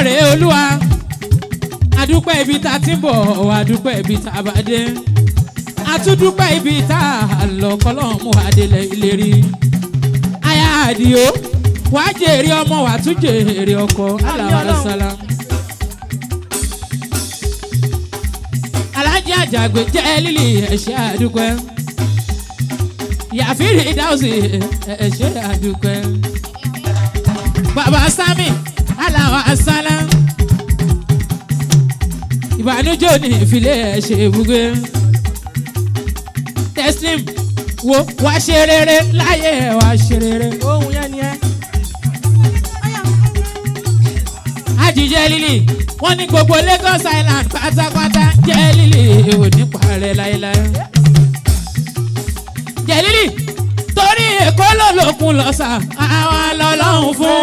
rèé olúwa adúpẹ́ ibi tá a ti ń bọ̀ adúpẹ́ ibi tá a bá dé atúndúpẹ́ ibi tá a lọ kọ́lọ́hún mú adélé ìlérí aya àdìo wàá jèrè ọmọ wàá tún jèrè ọkọ aláwàlásálà. alájà àjàgbé jẹ́ lílì ẹ̀ṣẹ́ àdúpẹ́ yàfírí dáhùsì ẹ̀ṣẹ́ àdúpẹ́ bàbá sami aláwàsálà ìbànújẹ́ ní ìfilẹ̀ ẹ̀ṣẹ̀ ibùgbé teslim wo wá ṣe rere láyé wá ṣe rere. ohun yẹn ni ẹ. àjíjẹ́ lílì wọ́n ní gbogbo lagos island pátápátá jẹ́ lílì ò ní parẹ́ láéláé. jẹ́ lílì torí èkó ló lókun lọ́sà àwọn lọ́lọ́run fún.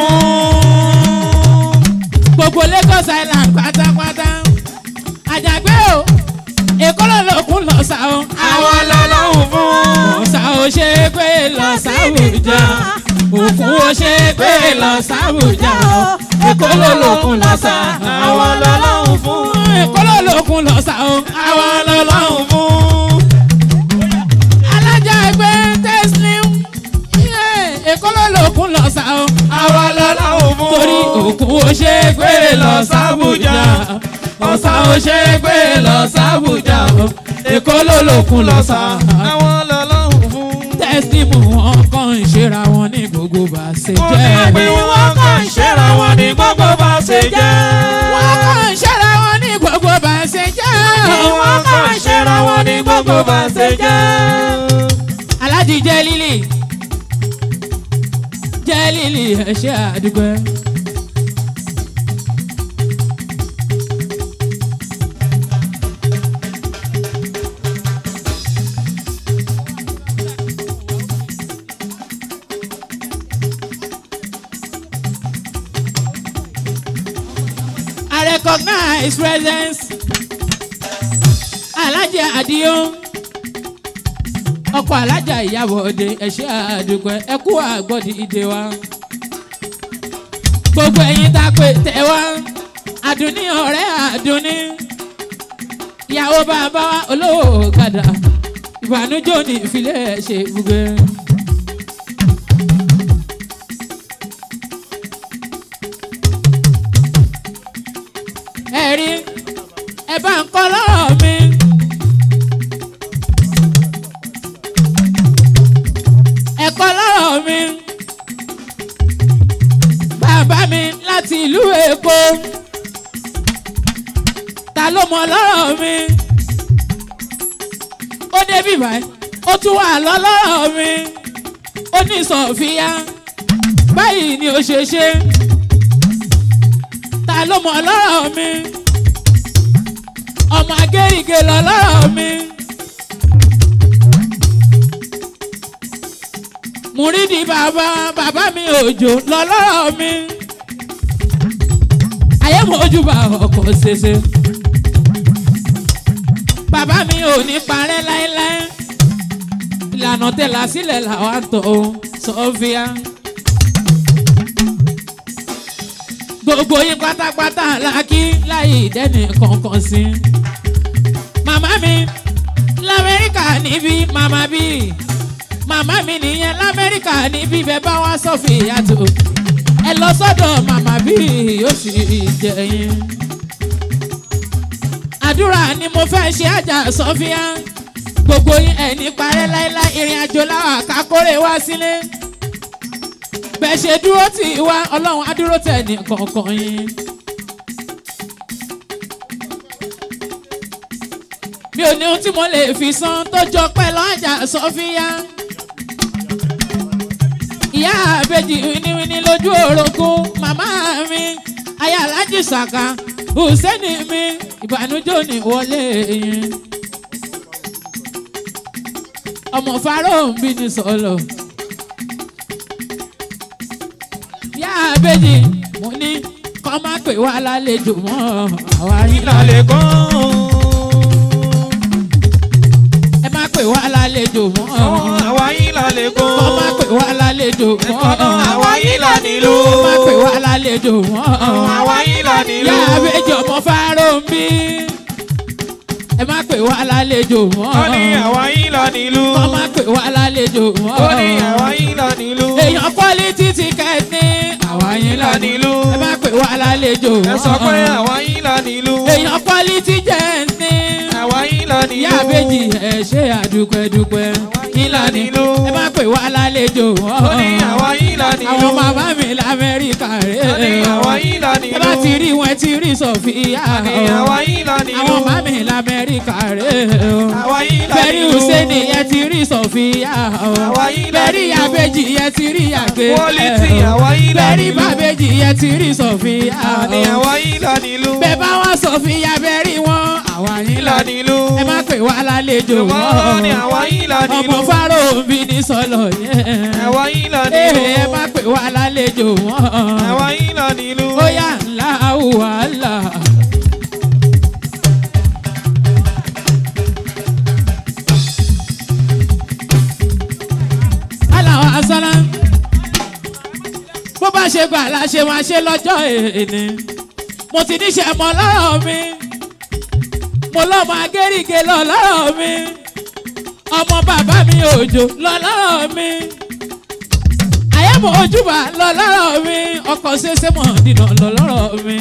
gbogbo lagos island pátápátá àjàgbé o èkó ló lókun lọ́sà o àwọn lọ́lọ́run fún. ọ̀sà ò ṣe é pé lọ sábùjá òkun ò ṣe é pé lọ sábùjá èkó ló lókun lọ́sà àwọn lọ́lọ́run fún. èkó ló lókun lọ́sà o àwọn lọ́lọ́run fún. alájà ẹgbẹ́ tẹ́sílẹ̀ èkó ló lókun lọ́sà o àwọn lọ́lọ́run fún. torí òkun ò ṣe é pé lọ sábùjá ọ̀sà ò ṣe é pé lọ sábùjá èkó ló lókun lọ́sà àwọn lọ́lọ́run fún. tẹ́sílímù wọn kàn ń ṣera wọn ní gbogbo bá ṣe mo ní jẹ́. pé wọ́n kàn ń ṣẹ́ra wọn ní gbogbo bá ṣe jẹ́. wọ́n kàn ń ṣera wọn ní gbogbo bá ṣe jẹ́. wọ́n kàn ń ṣẹ́ra wọn ní gbogbo bá ṣe jẹ́. aláàjì jẹ́ lílì jẹ́ lílì ẹ ṣé àdúgbò. I recognize presence. Alájà Àdìó. Ọkọ̀ alájà ìyàwó òde ẹ̀ṣẹ́ àdúgbò ẹ̀kú àgbọ̀dì ìdè wa. Gbogbo ẹ̀yin tá a pè tẹ̀ wá. Àdùnní ọ̀rẹ́ àdùnní. Ìyàwó bàbá wa olówó kàdà. Ìbànújò ní ìfilẹ̀ ṣe gbogbo. ẹ̀rí ẹ bá ń kọ́ lọ́rọ̀ mi. ẹ kọ́ lọ́rọ̀ mi. bàbá mi láti ìlú èkó. ta ló mọ lọ́rọ̀ mi. ó débí báyìí ó tún wà lọ́lọ́rọ̀ mi. ó ní sọ̀fíà báyìí ni ó ṣe ṣe ta ló mọ lọ́rọ̀ mi ọmọ agérige lọ lọ́rọ̀ mi múrídì bàbá bàbá mi òjò lọ lọ́rọ̀ mi ayé mojú bá ọkọ̀ ṣẹṣẹ bàbá mi ò ní parẹ́ láéláé ìlànà tẹ̀lá sílẹ̀ làwọn àtọ̀ sọ́fíà. gbogbo yín pátápátá lákì láì dẹ́nì kankan sí. màmá mi lamẹ́ríkà níbí màmá bí màmá mi nìyẹn lamẹ́ríkà níbí bẹ́ẹ̀ bá wá sọ́fì yàtọ̀ ẹ lọ sọ́dọ̀ màmá bí yóò sì jẹ yín. àdúrà ni mo fẹ́ ṣe àjà sọ́fíà gbogbo yín ẹ̀ ní parẹ́ láéláé ìrìn àjò láwà kákórè wá sílé bẹ́ẹ̀ ṣe dúró tì í wá ọlọ́run á dúró tẹ̀ ní kọ̀ọ̀kan yín. mi ò ní ohun tí mo lè fi san tó jọ pẹ́ lọ́jà sọ́fíà. ìyá àbèjì wíníwíní lójú orogún màmá mi aya alájì sàkà hùsẹ́nì mi ìbànújò ní wọlé yín. ọmọ fáró ń bí ní sọ̀lọ̀. ìyá àbèjì mo ní kọ́ má pè wá lálejò mọ́ àwa yín lálẹ́. ìlàlẹ̀ kan. ẹ má pè wá lálejò mọ́. àwa yín lálẹ́ lẹ́kọ̀ọ́. kọ́ má pè wá lálejò mọ́. Ẹ̀kọ́nà àwa yìí là nílùú. kọ́ má pè wá lálejò mọ́. Àwa yìí là nílùú. yá àbẹ́jọ ọmọ fáró ń bí. ẹ má pè wá lálejò mọ́. Ó ní àwa yìí là nílùú. kọ́ má pè wá lálejò mọ́. Ó ní àwa yìí là nílùú. èèyàn quality ticket ní àwa yín là lánìí. nílùú. ẹ má pè wá lálejò Ẹ sọ pé àwa yìí là nílùú. èèyàn quality gent ní Àwa yìí là nílùú. ìyá àbèjì ẹ ṣe àdúpẹ́dúpẹ́ ìlànà nílùú. ẹ má pè wá lálejò Ó ní àwa yìí là nílùú. àwọn màmá mi lamẹ́ríkà Ó ní rẹ̀ àwa yìí là ẹ bá nílùú. ti rí wọn ti rí sọfíà Ó ní àwa yìí là nílùú. àwọn màmá mi lamẹ́ríkà rẹ̀ Àwa yìí là bẹ́ẹ̀rí nílùú. hùsẹ́nì yẹn ti rí sọfíà Àwa yìí là bẹ́ẹ̀rí nílùú. àbèjì yẹn ti rí àgbẹ̀ Quality àwa yìí là bẹ́ẹ̀rí nílùú. bàbèjì yẹn ti rí sọfíà Àní àwa yìí là nílùú. bẹ́ẹ̀ bá wá sọfíà bẹ́ẹ̀rí wọn àwa yín Yìí là lọ nílùú. ẹ má pè wá lálejò Wọ́n ní mọ́ àwa yìí là ọmọ nílùú. fáró bí ní sọlọ yẹn Àwa yìí là ee nílùú. ẹ má pè wá lálejò mọ́ Àwa yìí là nílùú. ó yà ńlá wàhálà. aláwọ̀ asọ́lá bó bá ṣe gbà la ṣe máa ṣe lọ́jọ́ èèní mo ti níṣẹ́ mọ́ lọ́rọ̀ mi mo lọ́mọ agéríge lọ lọ́rọ̀ mi ọmọ bàbá mi òjò lọ lọ́rọ̀ mi àyẹ̀mọ̀ ojúbà lọ lọ́rọ̀ mi ọkọ̀ ṣẹṣẹ mọ̀ dìnà lọ lọ́rọ̀ mi.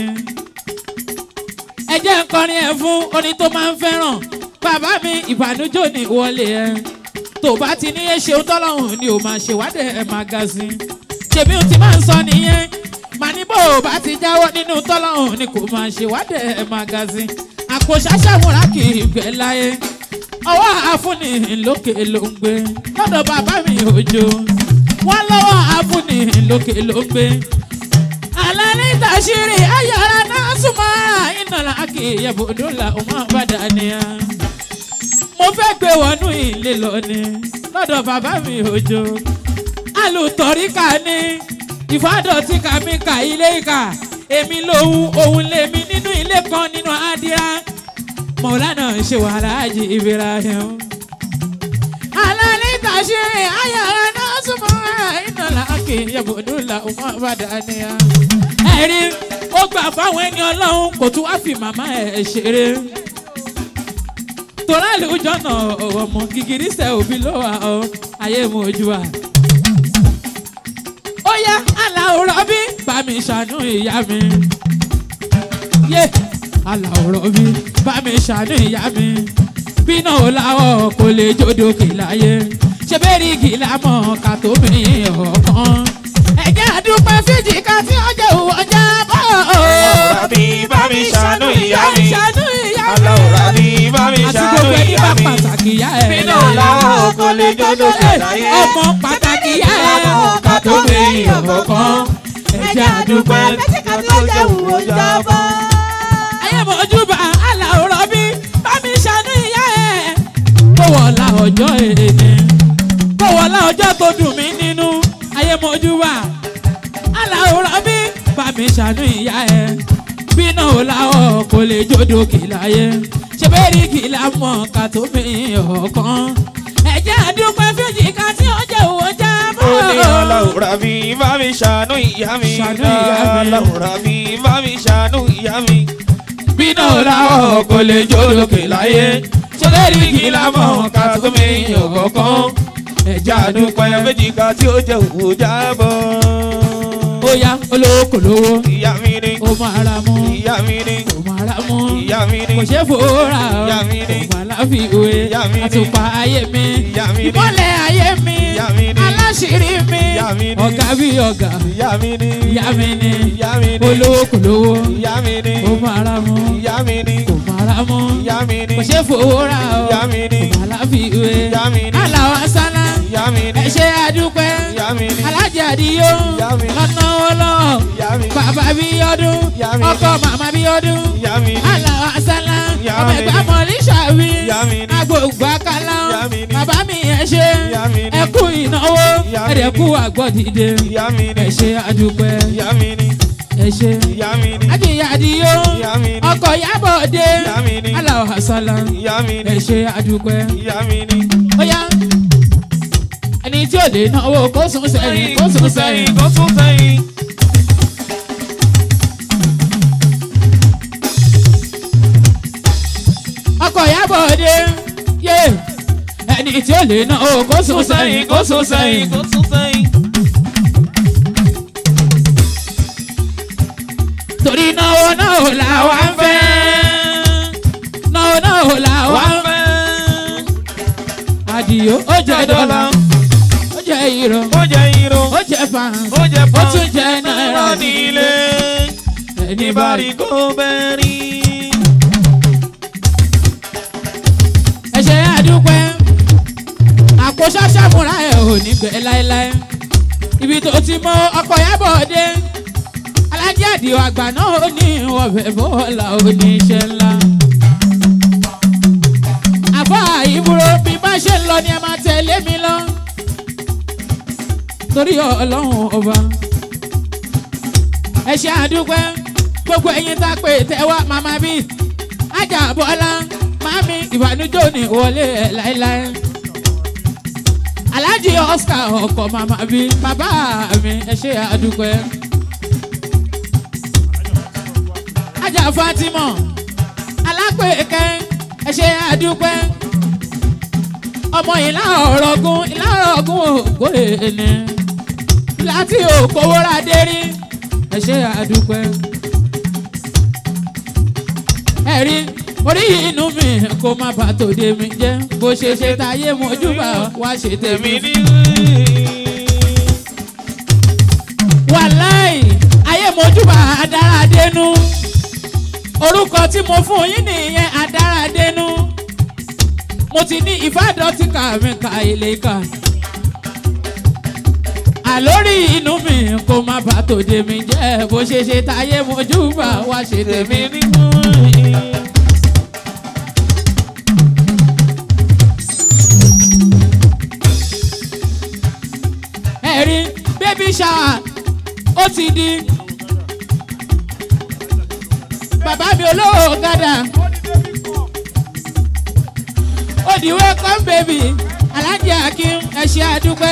ẹ jẹ́ ń kọrin ẹ̀ fún orin tó máa ń fẹ́ràn bàbá mi ìbànújò ní wọlé ẹ tó bá ti ní ṣeun tọ́lọ́hún ni ò máa ṣèwádìí ẹ̀ máa ga sí i tèmi ò ti máa ń sọ nìyẹn màá ní bó o bá ti jáwọ́ nínú tọ́lọ́hún ni kò máa ṣèwádìí ẹ̀ máa ga sí i àpò ṣàṣàmúra kì í gbẹ láyé ọwọ́ àfúnni lókè ló ń gbé lọ́dọ̀ bàbá mi òjò wọ́n lọ́wọ́ àfúnni lókè ló ń gbé. alẹ́ tàṣírí ayọ̀rọ̀ náà súnmọ́ ìnàlá kì í yẹ bòdó la ọmọ àbàdà nìyà. mo fẹ́ gbé wọnú ilé lọ ni lọ́dọ̀ bàbá mi òjò alùtọ̀ríkà ni ìfádọ̀tí kàmí ka ilé ìkà èmi lòun òun lèmi nínú ilé kan nínú àdìrà mọ̀lánà ṣe wàhálà àjì ibrahim. alálẹ́ tàṣe ayára náà súnmọ́ iná làákè yabodúlà ọmọ àbádàníyà. ẹ̀rí ó gbà fáwọn ẹni ọlọ́run kò tún wá fi màmá ẹ̀ ṣeré. torá lójọ́ náà ọmọ gìgìrísẹ̀ òbí ló wà ọ́ ayé mu ojú wa. ó yá aláwòrán bí bá mi ṣàánú ìyá mi. yé aláwòrán bí bá mi ṣàánú ìyá mi. bínú làwọ̀ kò lè jódòkè láyé ṣe bẹ́ẹ̀rì gìlà mọ̀ ká tó mi ọ̀kan. ẹ̀jẹ̀ àdúpẹ́ fíjì ká tí ó jẹ́ òwò ọjà bọ̀. Rabi bá mi ṣàánú ìyá mi. ṣàánú ìyá mi. Aláwọ̀ rabi bá mi àti ṣàánú gbogbo ẹni ìyá bá mi. pàtàkì ìyá ẹ̀. Bínú làwọ̀ kò lè jódòkè láyé. ọmọ pàtàkì ìyá ẹ̀. ká tó mi ọ̀kan. ẹ̀jẹ̀ àdúpẹ́ ayé mọ̀júbà aláwòrán bí bá mi ṣàánú ìyá ẹ̀. kó wọlá ọjọ́ èdè kó wọlá ọjọ́ tó dùn mí nínú ayé mọ̀júbà aláwòrán bí bá mi ṣàánú ìyá ẹ̀. bínú làwọ̀ kò lè jódòkè láyé ṣe bẹ́ẹ̀rì kìlà mọ̀ ká tó mi ọ̀kan. ẹ̀jẹ̀ àdúpẹ́ fèjì ká tí ó jẹ́ òwò jábọ̀. Ó ní aláwọ̀ rabi bá mi ṣàánú ìyá mi. Ṣàánú ìyá mi. Aláwọ̀ rabi bá mi ṣàánú ìyá mi. bínú làwọ̀ kò lè jódòkè láyé ṣe bẹ́ẹ̀rì kìlà mọ̀ ká tó mi ọ̀kan. ẹ̀jẹ̀ àdúpẹ́ Dúpẹ́ méjì ká tí ó jẹ́ òwò jábọ̀. ó yá olówó kò lówó Ìyá mi ni. ó máa ra mú Ìyá mi ni. ó máa ra mú Ìyá mi ni. kò ṣe fòórà Ìyá mi ni. ó máa láfiwé Ìyá mi ni. àtùpà ayé mi Ìyá mi ni. ìmọ̀lẹ̀ ayé mi Ìyá mi ni. aláṣírí mi Ìyá mi ni. ọ̀gá bí ọ̀gá Ìyá mi ni. ìyá mi ni Ìyá mi ni. olówó kò lówó Ìyá mi ni. ó máa ra mú Ìyá mi ni. ó máa ra mú Ìyá mi ni. kò ṣe fòórà Ìyá mi ni. ó máa láfiwé Ìyá mi ni. aláwọ̀ sálá Ìyá mi ni. ẹ ṣe àdúpẹ́ Ìyá mi ni. alájà àdìyó Ìyá mi ni. lọ́nà ọlọ́ọ̀ Ìyá mi ni. bàbá bí ọdún Ìyá mi ni. ọkọ màmá bí ọdún Ìyá mi ni. aláwọ asálá Ìyá ọmọ mi ẹgbẹ ni. mọlísàwí Ìyá mi ni. agbègbè akálá Ìyá mi ni. bàbá mi ẹ ṣe Ìyá mi ni. ẹ kú ìnáwó Ìyá mi ẹdẹ ni. kú àgbọdìde Ìyá mi ni. ẹ ṣe àdúpẹ́ Ìyá mi ni. ẹ ṣe Ìyá mi ni. àjìyà àdìyó Ìyá mi ni. ọkọ yábọ̀dé Ìyá mi ni. aláwọ asálá Ìyá mi ẹ ni. ṣe àdúpẹ́ Ìyá mi ni. ó yá ẹni ẹni tí ò lè náwó kó sún sẹ́yìn kó sún sẹ́yìn. kó sún sẹ́yìn. ọkọ̀ Ìyábọ̀ Òde yé ẹni tí ò lè náwó kó sún sẹ́yìn kó sún sẹ́yìn. kó sún sẹ́yìn. torí náwó náwó làwa ń fẹ́ náwó náwó làwa wá ń fẹ́. fẹ́. àdìyó ó jẹ dọ́là ó jẹ ìrọ̀ ó jẹ irun. ó jẹ fàǹsì ó jẹ ó tún jẹ náírà nílé. ẹni bá rí níbàrí kó bẹ́ẹ̀ rí. ẹ̀ṣẹ̀ àdúpẹ́ àpò ṣáṣàmúra ẹ̀ ò ní gbẹ láéláé ibi tó ti mọ ọkọ̀ Ìyábọ̀ Òde alájí àdìo àgbà náà ó ní ọbẹ̀ bọ́ọ̀là oníṣẹ́ ńlá. àbá ìbúrò bí bá ṣe ń lọ ni ẹ máa tẹ̀lé mi lọ torí ọlọ́run ọba ẹ ṣe àdúpẹ́ gbogbo ẹ̀yin tá a pè tẹ́wá màmá bí ajá bọ́lá mami ìbànújẹ́ òní wọlé ẹ̀ láéláé alhaji oscar ọkọ màmá bí bàbá mi ẹ ṣe àdúpẹ́ ajá fatima alápèké ẹ ṣe àdúpẹ́ ọmọ ìlà ọ̀rọ̀gùn ìlà ọ̀rọ̀gùn ògbó èèní láti òkòwò radé rí ẹ ṣe àdúpẹ́ ẹ̀rí orí inú mi kó má bà tòde mi jẹ́ bó ṣe ṣe táyé mojúbà wá ṣe tèmi tèmi fún ní. wàláì ayé mojúbà adáradénú orúkọ tí mo fún yín nìyẹn adáradénú mo ti ní ìfádọ́tì kà mí ka ilé kà àlórí inú mi kó má bà tòde mi jẹ́ bó ṣe ṣe táyé mojúbà wá ṣe tèmi tèmi ní. ní. ẹ̀rí bébí ṣáà ó ti di bàbá mi olówó gádà ó di welcome baby alájà akim ẹ̀ṣẹ̀ àdúpẹ́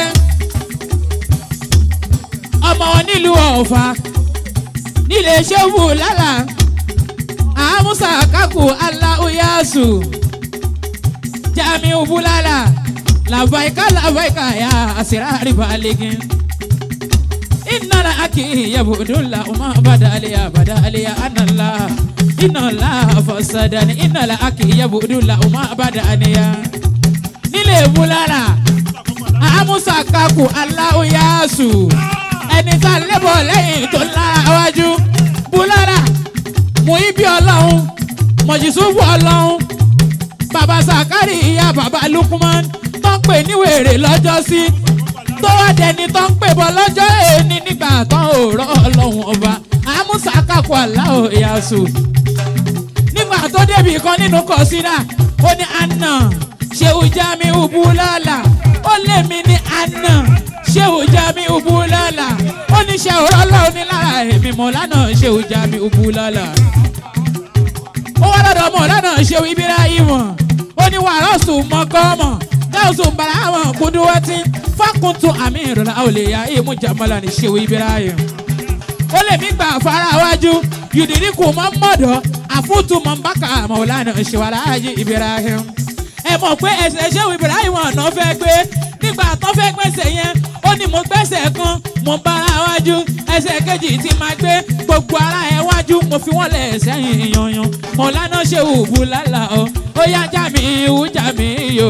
ọmọ nílùú ọ̀fà nílé ṣẹ́wù lálà àmúṣà kákù aláhùyàsù jamiu bulala làbáyíká làbáyíká yá àṣírárì balẹ̀gìn. inna la aki yabudulla uma badaliya badaliya anala inna la fasadani inna la aki yabudulla uma badaniya. nílé bulala àmúṣà kákù aláhùyàsù ẹni tá a lébọ̀ lẹ́yìn tó lára wájú bulala mú ibi ọlọ́run mọ̀jísùfù ọlọ́run bàbá sàkárì ìyá bàbá lukman tó ń pè ní wèrè lọ́jọ́ sí tó wá dẹni tó ń pè bọ́ lọ́jọ́ èní nígbà tán ò rọ́ ọlọ́run ọba àmúṣà kàkó aláwọ̀ ìyàsù nígbà tó débi kan nínú kọ̀sídà ó ní àná ṣéwù jami ubu lọ́la ó lé mi ní àná ṣéwù jami ubu lọ́la ó ní ṣe òrọ́ lọ́wọ́ ní lára èmi mọ̀ lánàá ṣéwù jami ubu lọ́la ó wá lọ́dọ̀ ọmọ lánàá ṣéwù ibrahim ó ní wàrà sùn mọ́kọ́mọ́ gáàsùn bàlámọ̀ kúndúwẹ́tì fákùntù àmì ìrọ̀lá òlèyà ìmú jamala ní ṣéwù ibrahim ó lè mí gbà fara wájú yùdìrí kù mọ́ mọ́dọ̀ àfútù mọ́ bákà mọ̀lánà ṣèwàláyé ibrahim ẹ mọ̀ pé ẹsẹ̀ ṣéwù ibrahim ọ̀nà fẹ́ gbé nígbà tó fẹ́ gbẹ́sẹ̀ yẹn ó ní mo gbẹ́sẹ̀ kan mo ń bára wájú ẹsẹ̀ kejì tí máa gbé gbogbo ara ẹ wájú mo fi wọ́n lẹ̀ sẹ́yìn yanyan mọ̀lánà ṣéwù bùlálà o ó yá jàmíyù jàmíyù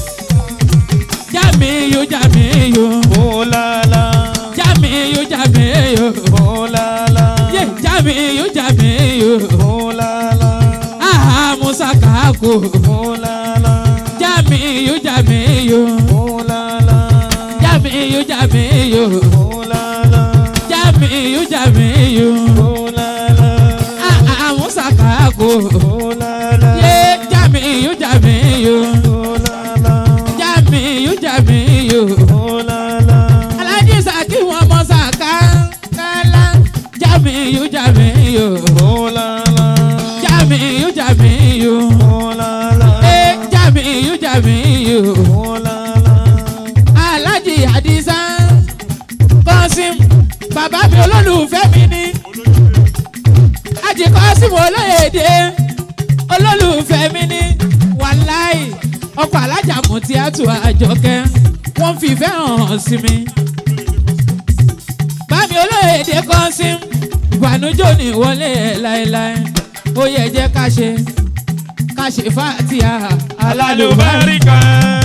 jàmíyù jàmíyù Ó lálá. jàmíyù jàmíyù Ó lálá. yé jàmíyù jàmíyù Ó lálá. aha musa kaako Ó lálá. jàmíyù jàmíyù Ó lálá. jàmíyù jàmíyù Ó lálá. jàmíyù jàmíyù Ó lálá. aha musa kaako Ó lálá. yé jàmíyù jàmíyù Ó lálá. jàmíyù jàmíyù Ó lálá. alájí sàkí wọn mọ sàká kálá jàmíyù jàmíyù Ó lálá. jàmíyù jàmíyù Ó lálá. ẹ jàmíyù jàmíyù Ó lálá. alájí bàbá mi olólùfẹ́ mi ní àjẹkọ́ sí mo lóyèdè olólùfẹ́ mi ní wàláì ọkọ̀ alájà mú tíátù àjọkẹ́ wọ́n fi ìfẹ́ hàn sí mi. bámi olóyèdè kan sí ìbànújò ní ìwọlé ẹ̀ láéláé ó yẹ jẹ́ ká ṣe ká ṣe fàtíà alálùbárí. alálùbáríkà.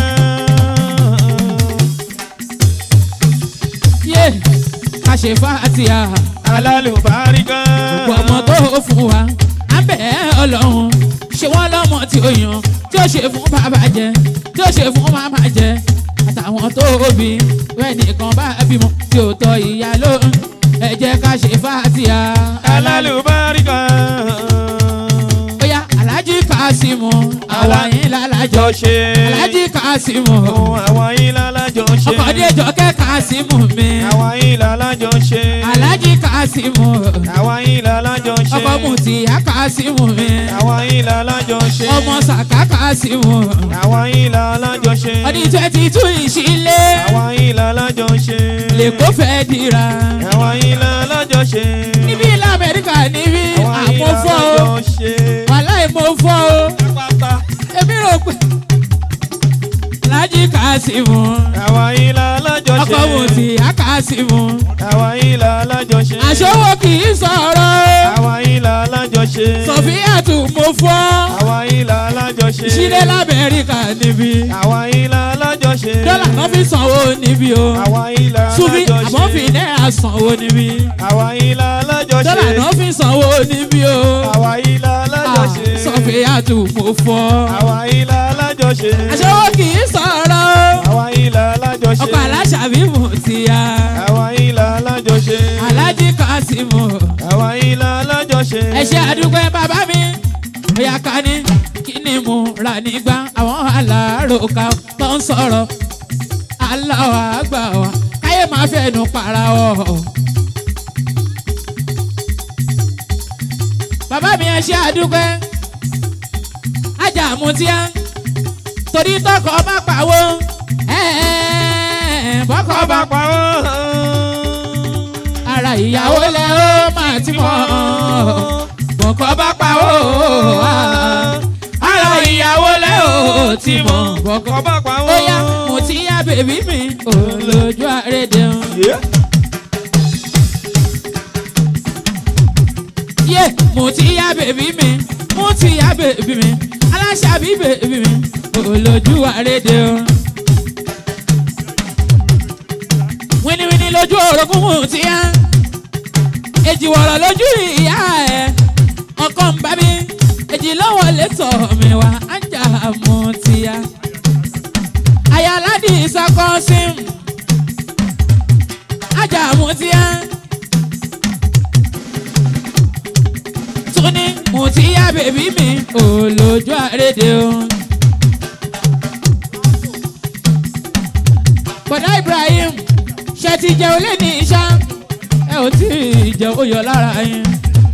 yé ká ṣe fàtíà alálùbáríkà. gbogbo ọmọ tó fún wa á bẹ̀ ẹ́ ọlọ́run ṣé wọ́n lọ́mọ tí ó yan tí ó ṣe fún bàbá jẹ tí ó ṣe fún màmá jẹ àtàwọn tó bí wẹ́n nìkan bá bímọ tí ó tọ́ ìyá ló ń ẹ jẹ́ ká ṣe fàtíà alálùbáríkà. bóyá alájí kásímù àwa yín lálàjọ jọ ṣe. alájí kásímù ohun àwọn yín lálájọ ṣe. ọkọ̀dé jọkẹ́ kásímù mi àwọn yín lálájọ ṣe. alájí kásímù àwọn yín lálájọ ṣe. ọkọ̀ mùtìyá kásímù mi àwọn yín lálájọ ṣe. ọmọ sàká kásímù. àwọn yín lálájọ ṣe. ọdún twenty two ìṣílẹ̀ àwọn yín lálájọ ṣe. lèkó fẹ́ dira àwọn yín lálájọ ṣe. níbí ilẹ̀ amẹ́ríkà níbí àwọn yín àmọ́ fọ́ o lálájọ ṣe. wàláì mo fọ́ o pátá. èmi rò pé lájí kásímù àwọn yín lálájọ ṣe. ọkọ mo sì á kásímù àwọn yín lálájọ ṣe. àṣọwọ́ kì í sọ̀rọ̀ àwọn yín lálájọ ṣe. sọ̀fíàtù mo fọ́ àwọn yín lálájọ ṣe. ìṣílẹ̀ lamẹ́ríkà níbí àwọn yín lálájọ ṣe. dọ́là kan fi sanwó níbí o àwọn yín lálájọ ṣe. sufi àmọ́ fi náírà sanwó níbí àwọn yín lálájọ ṣe. dọ́là kan fi sanwó níbí o. àwọn yín lálájọ ṣe. sọfíàtù mo fọ́. àwọn yín lálájọ ṣe. aṣọ́wó kì í sọ̀rọ̀ àwọn yín lálájọ ṣe. ọkọ̀ aláṣàbí mo ti ya. àwọn yín lálájọ ṣe. alájí kásímù àwọn yín lálájọ ṣe. ẹ ṣe àdúgbò bàbá mi. bóyá ká ní kí ni mo rà nígbà àwọn aláròkà tó ń sọ̀rọ̀ aláwọ̀ àgbà wa káyé máa fẹnu para ọ̀. bàbá mi ẹ ṣe àdúgbò ajá àmútíá torí tọkọ má pàwó bọkọ bá bá pa ó. ara ìyàwó lẹ ó máa ti mọ bọkọ bá pàwó ara ìyàwó lẹ ó ti mọ bọkọ kọ́ bá pa ó. ó yá mo ti yá bèbí mi olójú àrédè ń. Yeah. yé mo ti yá bèbí mi mo ti yá bèbí mi aláṣàbí bèbí mi olójú àrédè o. wíníwíní lójú orogún mo ti yá èjì wọ̀rọ̀ lójú ìyá ẹ̀ ọkọ ń bá mi èjì lọ́wọ́ létọ̀ mi wá ájà mo ti yá. ayáládì ìsọkọ́sìn ájà mo ti yá. tún ní mo ti yá bèbí mi olójú àrédè o. bọ̀dá Ibrahim ṣe ti jẹ olé ní iṣá ẹ ò tí ì jẹ oyọ lára yín.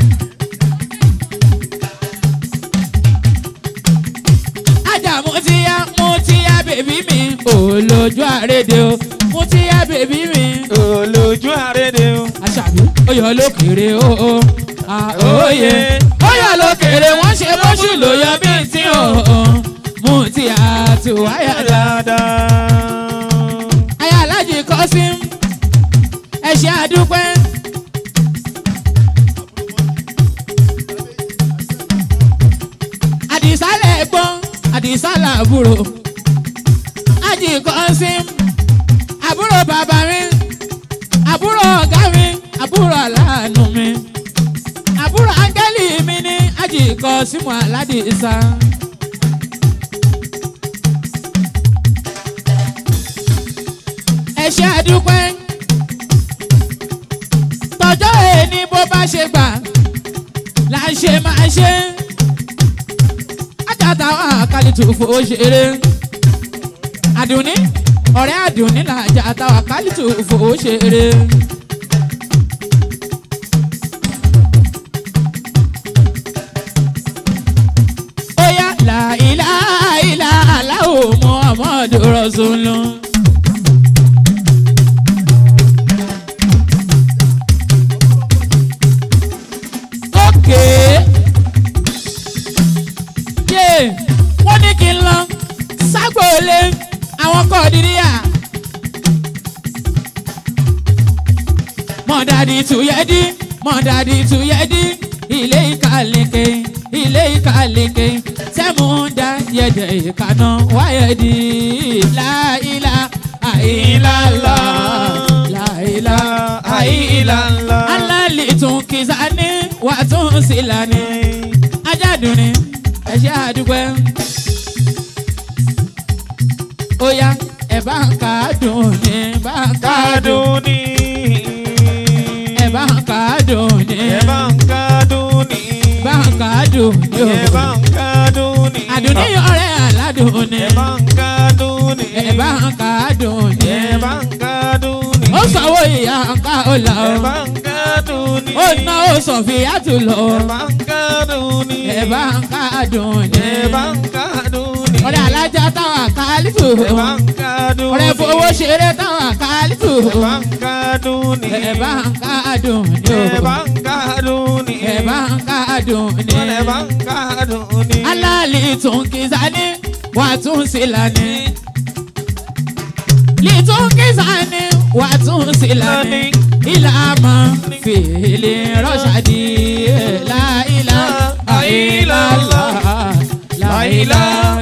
ajá mo ti yá mo ti yá bèbí mi olójú àrédè o mo ti yá bèbí mi olójú àrédè o. àṣàbí oyọ lókèrè o o àóyè oyọ lókèrè wọn ṣe bóṣù ló yọ bí tí o o mú ti àtúwáyà dá. dáadáa. ayé alájì kọ́ sí ẹ ṣe àdúpẹ́. àdìsá lẹ́gbọ́n àdìsá làbúrò ájì kọ́ sí àbúrò bàbá mi àbúrò ọ̀gá mi àbúrò aláàánú mi àbúrò áńgẹ́lì mi ní ájì kọ́ símù aládìsá. ẹ ṣe àdúpẹ́ tọjọ́ èní bó bá ṣe gbà là ń ṣe máa ṣe àjàtà àkàlìtù fò ṣeré àdùnní ọ̀rẹ́ àdùnní là àjàtà àkàlìtù fò ṣeré. Oya la ilaha illa Allahu Muhammadu Rasulullah. wọlé àwọn kọ̀ọ̀dìríyà. mọ̀dàdì tuyẹ́dí mọ̀dàdì tuyẹ́dí ilé ìkàlẹ̀kẹ̀ ilé ìkàlẹ̀kẹ̀ sẹ́múdà yẹ̀dẹ̀ ìkànnà wáyẹ̀dì láìlà àìlàlà láìlà àìlàlà alálẹ̀ tún kìsàní wà tún sílàní ajádùn ni ẹ̀ṣẹ́ àdúgbò ó yá ẹ̀ bá ń kàádùn ní bá ń kàádùn kádùn ní. ẹ̀ bá ń kàádùn ní ẹ bá ń kádùn ní. bá ń kàádùn ní ẹ bá o ń kádùn ní. àdùnní ọ̀rẹ́ aládùn ní ẹ bá ń kádùn ní. ẹ̀ bá ń kàádùn ní ẹ bá ń kádùn ní. ó sanwó ìyá ká ó là ẹ ó bá ń kádùn ní. ó ná ó sọ̀fìyà tù lọ ẹ bá ń kádùn ní. ẹ̀ bá ń kàádùn ní ẹ bá ń kádùn ní. ọ̀rẹ́ alájà táwọn kálífù ẹ bá ń kádùn ní. ọ̀rẹ́ fowó ṣeré táwọn kálífù ẹ bá ń kádùn ní. ẹ̀ bá ń kàádùn ní ẹ o bá ń kádùn ní. ẹ̀ bá ń kàádùn ní. ẹ bá ń kádùn ní. alali tún kizani wà tún sílani litun kizani wà tún sílani ilama fèlè rọ́ṣàdì láìlá àìlàlá láìlá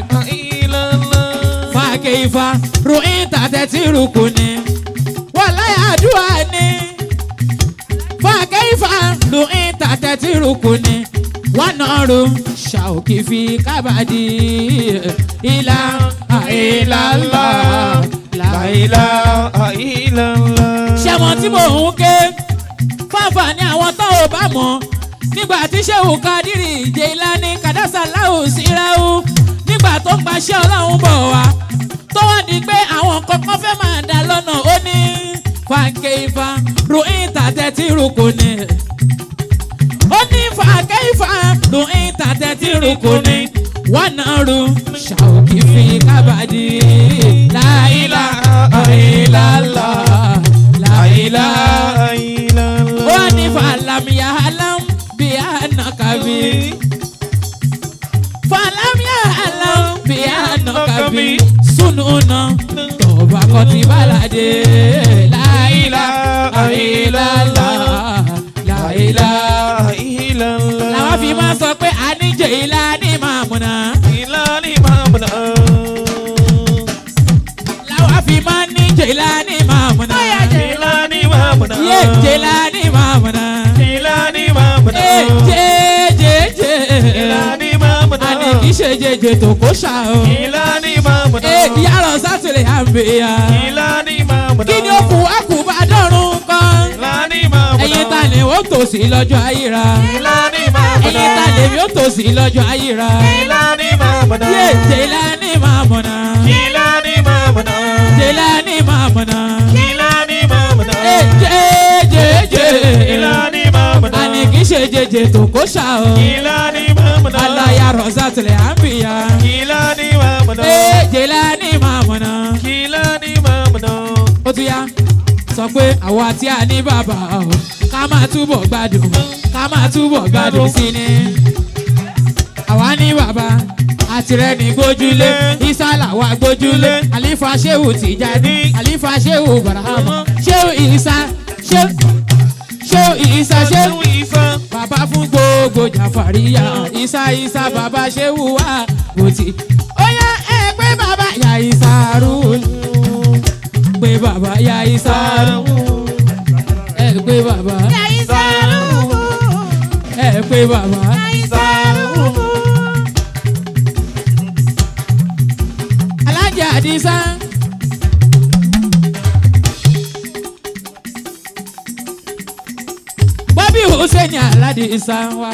fàkèfà ruin tàtẹ́tì rukuni wàláyà àdúrà ni fàkèfà ruin tàtẹ́tì rukuni wọnọrù ṣàòkì fi kábàdì ilà àìlàlá láìlá. ṣẹ́wọ̀n tí mò ń ké fáfà ní àwọn tó ò bá mọ̀ nígbà tí sẹ́wù kadiri Jilani kàdásà láwù síráwù nígbà tó ń gbaṣẹ́ ọlọ́run bọ̀ wá tó wá di pé àwọn kankan fẹ́ máa dá lọ́nà ó ní fàǹkè ifá ruin tàtẹ́tì rúkúni ó ní fàǹkè ifá ruin tàtẹ́tì rúkúni wọ́n náà ru ṣàòkì fi kábàdì láìlà àìlàlà láìlà ó ní fàlàmìyà alam bí ànàkàbí fàlàmìyà alam bí ànàkàbí sununa tọba kọtí balade láìlà àìlàlà láìlà. làwọn fi máa sọ pé àníjẹ ìlà ní màmúnà làwọn fi máa ní jẹ̀lá ní màmúnà yé jẹ̀lá ní màmúnà ẹ jẹ́ jẹ́ jẹ́ àní kì í ṣe jẹjẹ tó kó ṣá o ẹ yàrá sátìlẹ̀ àmbẹ̀yà kí ni ó kù á kù bá dọ̀rùn kan ẹ̀yin ta ni ó tòsí lọ́jọ́ ayíra ẹ̀yin ta ni ó tòsí lọ́jọ́ ayíra yé jẹ̀lá ní màmúnà jẹ̀lá ní màmúnà ẹ jẹ́ jẹ́ jẹ́ àní kì í ṣe jẹjẹ tó kó ṣá o alaya rọ̀sátìlẹ̀ àmbẹ̀yà ẹ jẹ̀lá ní màmúnà. ó tún yá sọ pé àwa tí a ní bàbá o ká máa túbọ̀ gbádùn ká máa túbọ̀ gbádùn sí ni. àwa ní bàbá àtìrẹ́ ní gbójúlé ìsàlà wa gbójúlé àlífà ṣéwù tìjáde àlífà ṣéwù bàràhàmù ṣéwù ìsà ṣéwù ṣéwù ìsà ṣéwù bàbá fún gbogbo jàfàríyà ìsà ìsà bàbá ṣéwù wà bòtì. ó yá ẹ pé bàbá yà ìsà rúùlù pé bàbá ya ìsàrú ẹ pé bàbá ẹ pé bàbá alájà àdìsá. bọ́bí hussein aládìsá wa.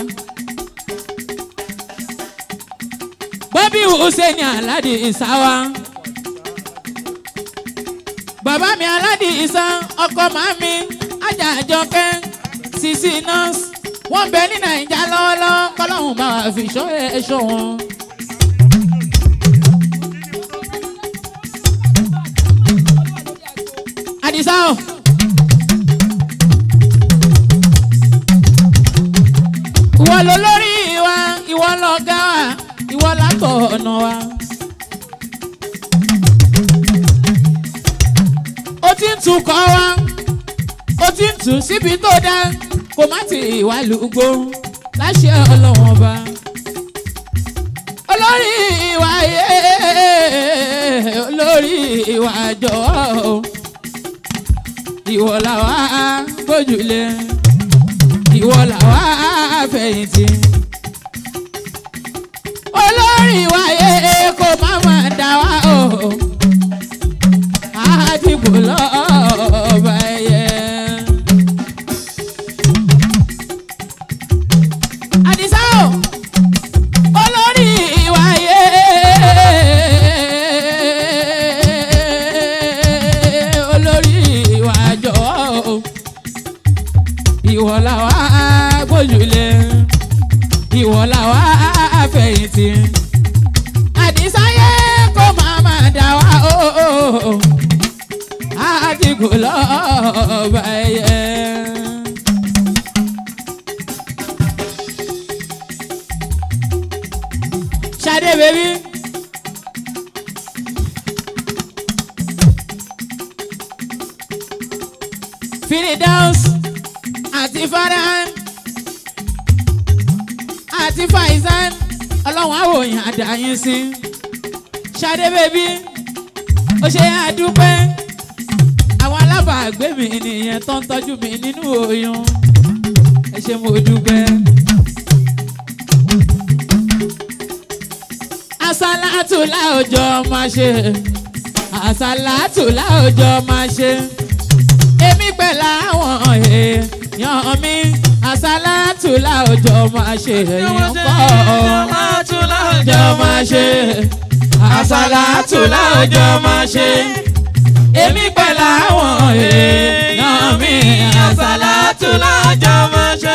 bọ́bí hussein aládìsá wa bàbá mi aládì ìsan ọkọ màmí ajájọkẹ́ sisi nurse wọ́n bẹ ní nàìjà lọ́wọ́lọ́wọ́ kọ́lọ́hún bá wà fi ṣọ́ ẹ̀ṣọ́ wọn. àdìsá o. ìwọ ló lórí wa ìwọ lọ̀gá wa ìwọ látọ̀ ọ̀nà wa. tún kọ́ wá ó ti ń tù síbi tó dá kó má ti ìwà lùgbò láṣẹ ọlọ́wọ́n ọba olórí ìwà yé olórí ìwà jọ̀ọ́ ìwọ làwa gbójúlé ìwọ làwa fẹ̀yìntì olórí ìwà yé kó má má dá wa o àdìgbò lọ́ọ̀bà ẹ̀yẹ. àdìsá o olórí ìwà yé olórí ìwà jọ ìwọ làwa gbójúlé ìwọ làwa fẹ̀yìntì àdìsáyé kó máa máa dá wa o àdìgbò lọ́ọ̀bà ẹ̀yẹ. Ṣadé bèbí. Firidaus àti Farhan àti Faizan ọlọ́run àwòyàn àdáyín sí. Ṣadé bèbí ó ṣe àdúpẹ́ àwọn alábàágbé mi nìyẹn tó ń tọ́jú mi nínú oyún ẹ ṣé mo dúpẹ́. àsálàtù láòjọ máa ṣe àsálàtù láòjọ máa ṣe èmi pẹ̀lú àwọn èèyàn mi àsálàtù láòjọ máa ṣe èèyàn kọ́ jọ máa ṣe àsálàtù láòjọ máa ṣe èmi pẹ̀lú àwọn èèyàn mi àsálàtù láòjọ máa ṣe.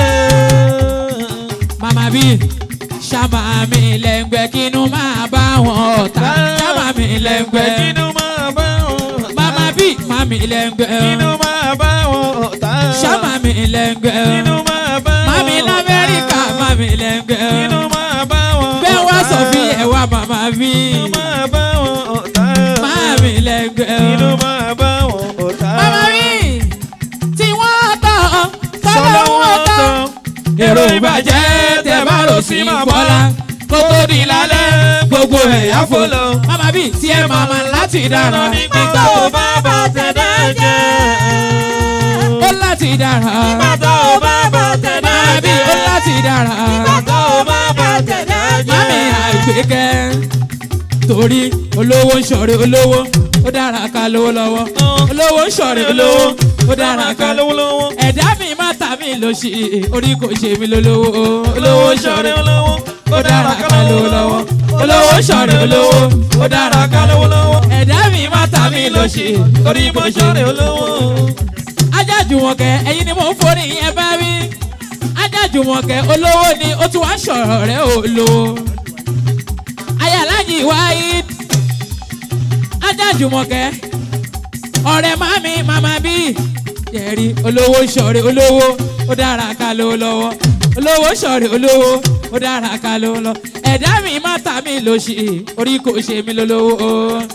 màmá bíi ṣàmà mi lẹ́ngbẹ́ kínú máa bá wọn ọ̀tá ṣàmà mi lẹ́ngbẹ́ Kínú máa bá wọn ọ̀tá. màmá bí màmí lẹ́ngbẹ́ Kínú máa bá wọn ọ̀tá. ṣàmà mi lẹ́ngbẹ́ Kínú máa bá wọn màmí ọ̀tá. lamẹ́ríkà màmí lẹ́ngbẹ́ Kínú máa bá wọn ọ̀tá. bẹ́ẹ̀ wá sọ fi ẹ̀wà màmá bí Kínú máa bá wọn ọ̀tá. màmí lẹ́ngbẹ́ Kínú máa bá wọn ọ̀tá. màmá bí tí wọ́n tọ̀ tọ́lọ́ Sọ́lọ́ wọn wọn tọ̀ tán. èrò ìbàjẹ́ tẹ bá rò sí bọ́lá kó tó di lálẹ́ gbogbo ẹ̀yà fò lọ. Màmá bíi tí ẹ máa ma láti dára. Nígbà tó bá bá tẹ̀dá jẹ́. Ó láti dára. Nígbà tó bá bá tẹ̀dá Màmá bíi ó jẹ́. láti dára. Nígbà tó bá bá tẹ̀dá jẹ́. Mami àgbékẹ́. Torí olówó ń ṣọ̀rẹ́ olówó, ó dára ká lówó lọ́wọ́. Olówó ń ṣọ̀rẹ́ olówó, ó dára ká lówó. lówó. Ẹ̀dá mi má ta mi lò sí orí kò ṣe mi lólówó. Olówó ń ṣọ̀rẹ́ olówó. ó dára ká lówó lọ́wọ́. Olówó ń ṣọ̀rẹ́ olówó, ó dára ká lówó lọ́wọ́. Ẹ̀dá mi má ta mi lò sí orí kò ṣe mi olówó. ajájùmọ̀kẹ́ ẹ̀yin ni mò ń forí yẹn bá wí. ajájùmọ̀kẹ́ olówó ni ó tún wá ń sọ̀rọ̀ rẹ̀ olówó. ayálájì wáyé ajájùmọ̀kẹ́ ọ̀rẹ́ mami mama bí jẹ̀rí olówó sọ̀rẹ́ olówó ó dára ká ló lọ́wọ́ olówó sọ̀rẹ́ olówó ó dára ká ló lọ ẹ̀dá mi má ta mi lòṣì orí kò ṣe mí lólówó.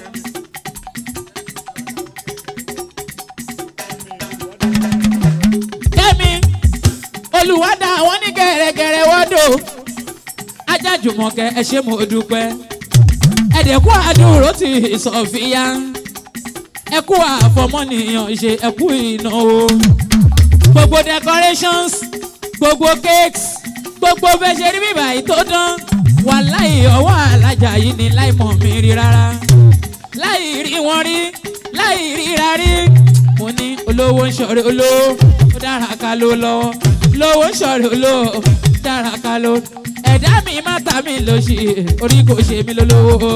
kẹ́mi olùwádà àwọn ní gẹ̀rẹ́gẹ̀rẹ́ wọ́dọ̀ ajájùmọ̀kẹ́ ẹ ṣé mo dúpẹ́ ẹ̀dẹ̀kú àdúró ti sọ̀fìyà ẹkú àfọmọ́nìyàn ṣe ẹkú ìnáwó gbogbo decorations gbogbo cakes gbogbo bẹ́ẹ̀ ṣe rí bíbá yìí tó dán wàláì ọwọ́ alájà yìí ni láì mọ̀ mí rí rárá láì rí wọn rí láì ríra rí mo ní olówó ń ṣọ̀rẹ́ olówó ó dára ká ló lọ́wọ́ olówó ń ṣọ̀rẹ́ olówó ó dára ká ló ẹ̀dá mi má ta mi lọ sí orí kò ṣe mí lólówó.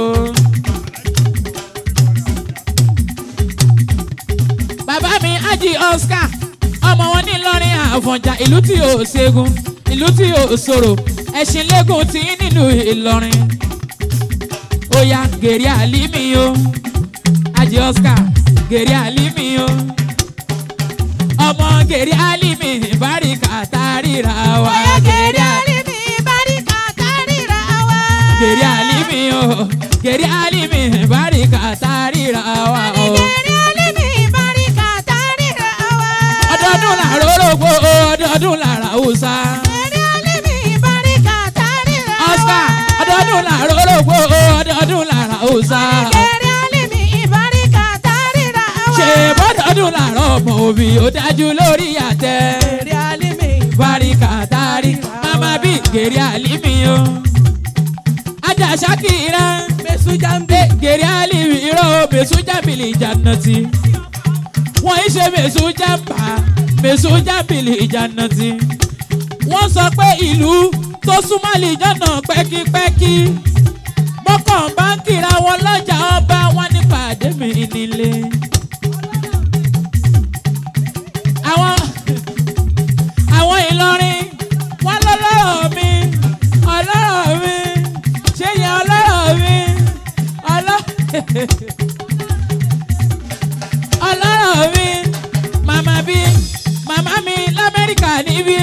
bàbá mi ájì Oscar ọmọ wọn ní Ìlọrin Àfọ̀njá ìlú tí ò ṣẹ́gun ìlú tí ò ṣòro ẹ̀sìn lẹ́gùn tí nílùú Ìlọrin ó yá gèrè àlímì o ájì Oscar gèrè àlímì o ọmọ gèrè àlímì báríkà tá a ríra wa gèrè àlímì gèrè àlímì o gèrè àlímì báríkà tá a ríra wa o ológbò ọdọọdún lára òòsà. Èrè alímì ìbáríkà tárìrà wá. Oscar ọdọọdún lára ológbò ọdọọdún lára òòsà. Èrè alímì ìbáríkà tárìrà wá. ṣe bọ́dọọdún lára ọmọ òbí ó dájú lórí àtẹ. Èrè alímì Báríkà tárí mama bí gèrè àlímì o. Ajá Ṣakira Mèsù Jambi. gèrè àlímì irọ́ mèsù jábìlì ìjànàtì. Wọ́n ń ṣe mèsù jàmbá mèsù jábìlì ìjànàtì. Wọ́n sọ pé ìlú tó súnmọ́ àlìjọ́nà pẹ́kípẹ́kí. Mọ́kàn bá ń kíra wọn lọ́jà ọba wọn nípa àdémi nílé. Àwọn àwọn ìlọrin wọn lọ́lọ́rọ̀ mi ọlọ́rọ̀ mi ṣé yẹn ọlọ́rọ̀ mi ọlọ́ ọlọ́rọ̀ mi màmá bí màmá mi lamẹ́ríkà níbí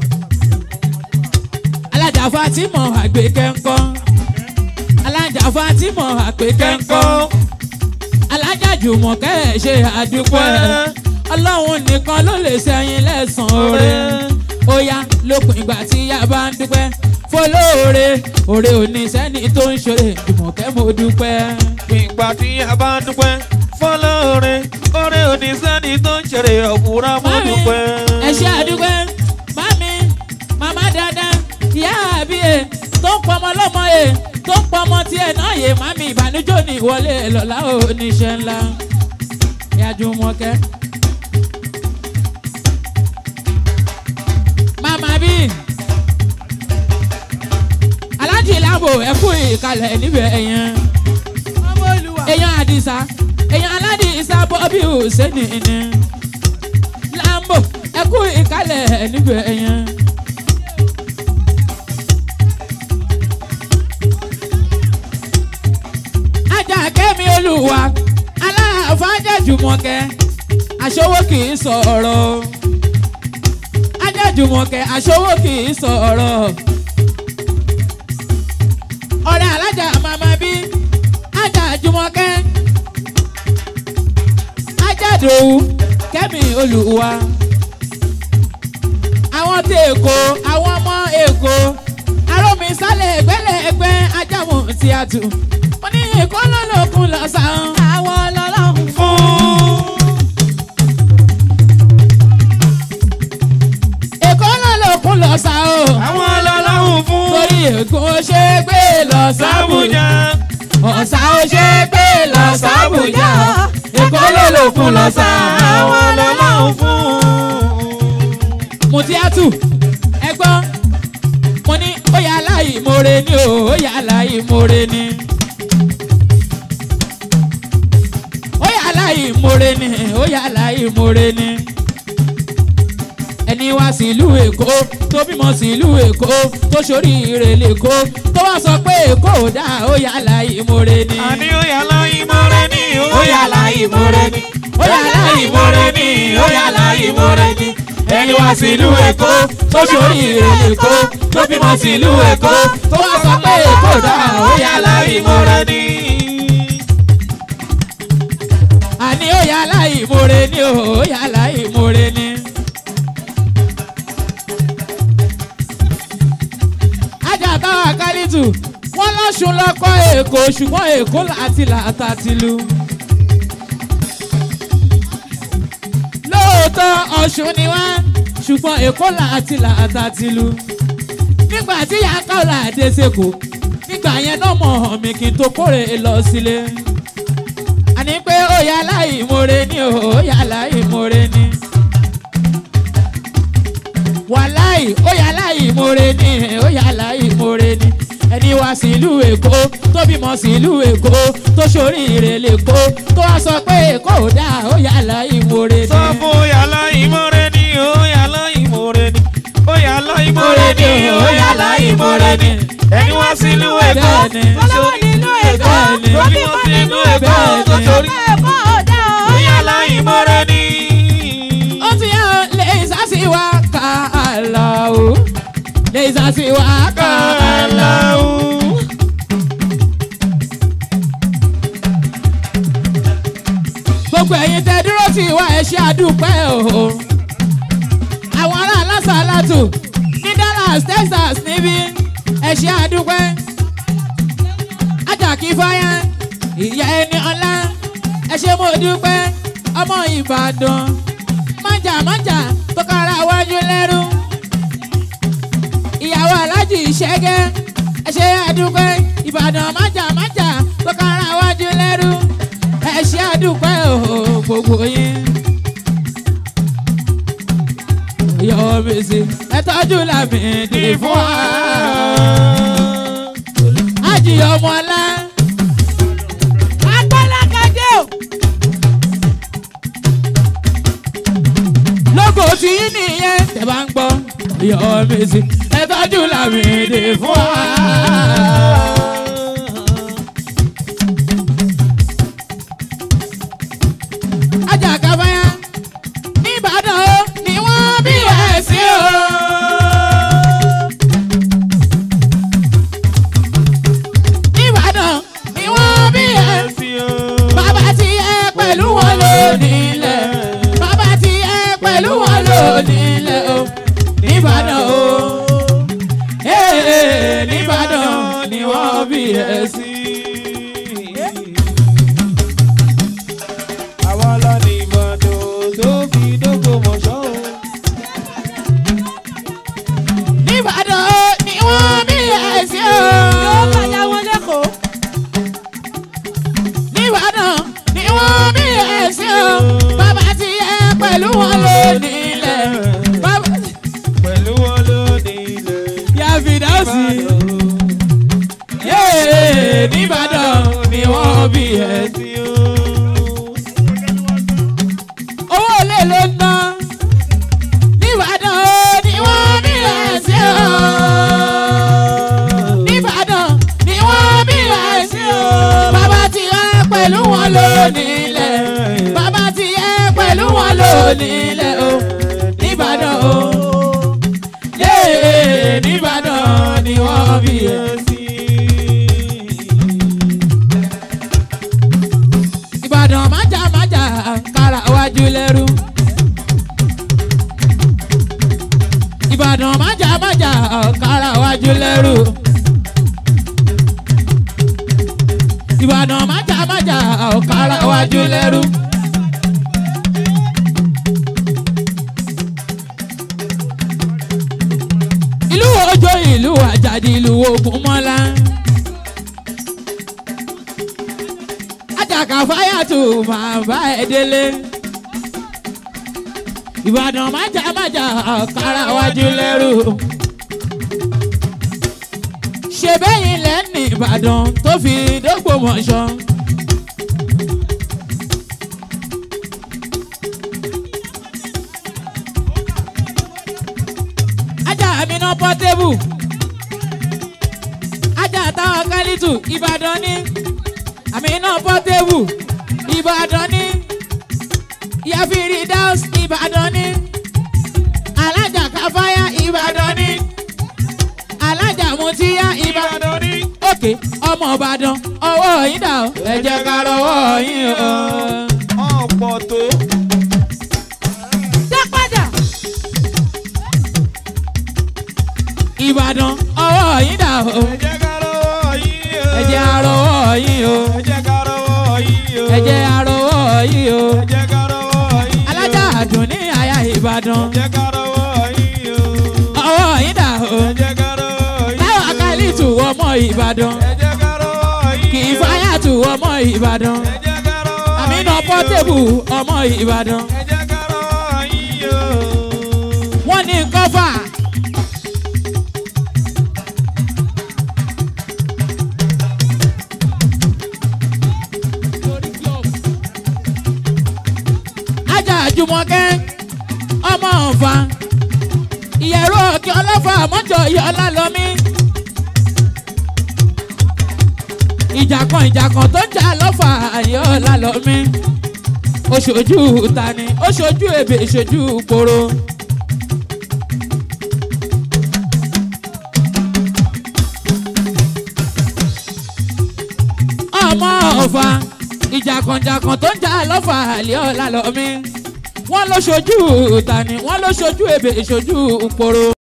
alájà fatimọ àgbékẹ́ ńkọ́ alájà fatimọ àgbékẹ́ ńkọ́ alájà jùmọ̀kẹ́ ẹ̀ ṣe àdúpẹ́ ọlọ́run nìkan ló lè ṣẹ̀yìn lẹ́sàn-án oore ó yá lópin ìgbà tí yá bá ń dúpẹ́ fọlọ́ọ̀rẹ́ òre òní sẹ́ni tó ń ṣòre jùmọ̀kẹ́ mo dúpẹ́. ìgbà tí a bá dúpẹ́ fọlọ́ọ̀rẹ́ ọ̀rẹ́ òní sẹ́ni tó ń ṣeré ọ̀kúnra mọ́ Mami, dúpẹ́. ẹ ṣe àdúgbò mami màmá dáadáa ìyá àbí ẹ tó ń pọmọ lọmọ ẹ tó ń pọmọ tiẹ̀ náà yé mami ìbànújò ní ìwọlé lọ́la oníṣẹ́ ńlá ìyájú mọ́kẹ́. màmá bí alájì láàbò ẹ kú ìkàlẹ̀ níbẹ̀ ẹ̀yẹn Ọmọ Olúwa. èèyàn àdìsá èèyàn aládìsá bọ́bí hùsẹ́nì ni lambo ẹkú ìkálẹ̀ níbẹ̀ yẹn. ajá kẹ́mi olúwa aláàfáàjà jùmọ̀kẹ́ aṣọwó kì í sọ̀rọ̀ ajá jùmọ̀kẹ́ aṣọwó kì í sọ̀rọ̀ ọ̀rẹ́ alájà màmá bí ajá jùmọ̀kẹ́ ajádòwú kẹ́mi olùwà àwọn tí èkó àwọn ọmọ èkó arómi sálẹ̀ ẹgbẹ́lẹ́gbẹ́ ajámu tí a tù wọ́n ní èkó lọ́lọ́kun lọ́sàn-án. Àwọn ọlọ́run fún èkó lọ́lọ́kun lọ́sàn-án o àwọn ọlọ́run fún torí èkó ṣe é gbé lọ sábùjá sábùjá ọ̀sà ó ṣe é gbé lọ sábùjá èkó lọ́lọ́kun lọ́sàn-án. àwọn ọlọ́run fún. mutiatu ẹgbọ́n mo ní ó yà láì more ni o ó yà láì more ni. ó yà láì more ni ó yà láì more ni. ẹni wá sílùú èkó tó bímọ sílùú èkó tó ṣoríire lèkó tó wá sọ pé èkó ò dáa ó yà láì more ni. àní ó yà láyé mọ́rẹ́ ní ó yà láyé mọ́rẹ́ ní ó yà láì more ni ó yà láì more ni. ẹni wá sílùú èkó tó ṣoríire lèkó tó bímọ sílùú èkó tó wá sọ pé èkó ò dáa ó yà láì more ni. àní ó yà láì more ni ó yà láì more ni. ajá àkálítù wọ́n lọ́sùn lọ́kọ́ èkó ṣùgbọ́n èkó láti làtà tìlú. lóòótọ́ ọ̀ṣun ni wá ṣùgbọ́n èkó láti làtà tìlú. nígbà tí yàkàlà dé sèkó nígbà yẹn náà mọ̀ hàn mí kí n tó kórè lọ sílé. àní pé ó yà láì more ni ó yà láì more ni wàláì ó yà láì more ni ó yà láì more ni ẹni wá sílùú èkó tó bímọ sílùú èkó tó ṣoríire lèkó tó wá sọ pé èkó ò dáa ó yà láì more ni. sọ fún ó yà láyé mọ́rẹ́ ní ó yà láyé mọ́rẹ́ ní ó yà láyé mọ́rẹ́ ní ó yà láyé mọ́rẹ́ ní ẹni wá sínú èkó Bẹ́ẹ̀ni. Fọlọ́wọ́ nínú Èkó. Bẹ́ẹ̀ni. Tó bímọ nínú Èkó. Bẹ́ẹ̀ni. Tó sọ pé Èkó ò dá o. ó yà láyé mọ́rẹ́ ní. ó ti yàn lè sásì wá ká àlà o lè sásì wá ká àlà o. gbogbo ẹ̀yin tẹ dúró sí wa ẹ ṣe àdúpẹ́ o Portable ní Dallas Texas níbí ẹ ṣé àdúpẹ́ ajákí fáyà ìyá ẹni ọlá ẹ ṣé mo dúpẹ́ ọmọ Ìbàdàn májà májà tó kára wájú lẹ́rú ìyàwó alájì ìṣẹ́gẹ́ ẹ ṣé àdúpẹ́ Ìbàdàn májà májà tó kára wájú lẹ́rú ẹ ṣé àdúpẹ́ o gbogbo yín yọ mèsì ẹ tọ́jú làmìdì fún wa. ájì ọmọ ọlá Agbálágadé o. lógo tí yín nìyẹn tẹ bá ń gbọ́ yọ mèsì ẹ tọ́jú làmìdì fún wa. ajá kábáyá nìbàdàn ó ni wọ́n bí ẹ̀ sí o. nìbàdàn ni wọ́n bí ẹ̀ sí o. bàbá tí ẹ pẹ̀lú wọn lò nílẹ̀ bàbá tí ẹ pẹ̀lú wọn lò nílẹ̀ o. nìbàdàn o ee nìbàdàn ni wọ́n bí ẹ̀ sí. Àwa la ní Ìbàdàn tó fi dógò mọ̀ṣọ́ o. nìbàdàn o ni wọ́n bí ẹ̀ sí o. Yóò bàjá wọn lẹ́kọ̀ọ́. nìbàdàn ni wọ́n bí ẹ̀ sí o. bàbá tí ẹ pẹ̀lú wọn lò nílẹ̀ bàbá Pẹ̀lú wọn ló ní ilẹ̀ yà fìdáùsì. Yéé nìbàdàn ni wọ́n bí ẹ̀ sí. sí o. owó olè ló ń ná nìbàdàn o ni wọ́n bí ẹ̀ sí o. nìbàdàn ni wọ́n bí ẹ̀ sí o. bàbá tí ẹ pẹ̀lú wọn lò nílẹ̀ bàbá tí ẹ pẹ̀lú wọn lò nílẹ̀ o. nìbàdàn o yéé nìbàdàn ni wọ́n bí ẹ̀ sí. ìbàdàn májà májà kára wájú lẹ́rú. ìbàdàn májà májà kára wájú lẹ́rú. ìbàdàn májà májà kára wájú lẹ́rú. ìlú òjò ìlú àjàdì ìlú ògúnmọ́lá. àjàkà fáyàtù máa bá ẹ délé. ìbàdàn májà májà kára wájú lẹ́rù. ṣe bẹ́yìn lẹ́nu ìbàdàn tó fi dógbòmọ̀ṣọ́. ajá àmínà pọ́tébù ajá táwọn kálítù ìbàdàn ní àmínà pọ́tébù ìbàdàn ní yàfìrí dáus ìbàdàn ní alájà káfáyà ìbàdàn ní alájà mutíyà ìbàdàn Ìbàdàn ní. òkè ọmọ ìbàdàn ọwọ́ yín dà ó ẹ jẹ́ ká rọwọ́ yín o. Ọ̀pọ̀ tó. Dá padà. ìbàdàn ọwọ́ yín dà ó Ẹ jẹ́ ká rọwọ́ yín o. ẹ jẹ́ àrọwọ́ yín o Ẹ jẹ́ ká rọwọ́ yín o. ẹ jẹ́ àrọwọ́ yín o. Ẹ jẹ́ ká rọwọ́ yín o. alájà àdùn ní àyà ìbàdàn Ẹ jẹ́ ká rọwọ́ yín o. ọwọ́ yín dà ó Ẹ jẹ́ ká rọwọ́ yín o. táwọn akálítù ọmọ ìbàdàn Ẹ jẹ́ ká rọwọ́ yín o. kì í fáyàtù ọmọ ìbàdàn Ẹ jẹ́ ká rọwọ́ àmínà yín o. pọ́tébù ọmọ ìbàdàn Ẹ jẹ́ ká rọwọ́ yín o. wọ́n ní kọ́fà. ajá àjùmọ̀kẹ́ ọmọ ọ̀fà ìyẹ̀rọ òkè ọlọ́fà mọ́jọ yọ ọlálọ́mí. ìjà kan ìjà kan tó ń jà lọ́fà yọ ọlálọ́mí. oṣojú tani oṣojú ebè ìṣojú koro. ọmọ ọ̀fà ìjàkànjàkàn tó ń jà lọ́fà àlẹ́ ọ̀la lọ́mí wọ́n ló ṣojú tani wọ́n ló ṣojú ebè ìṣojú poro.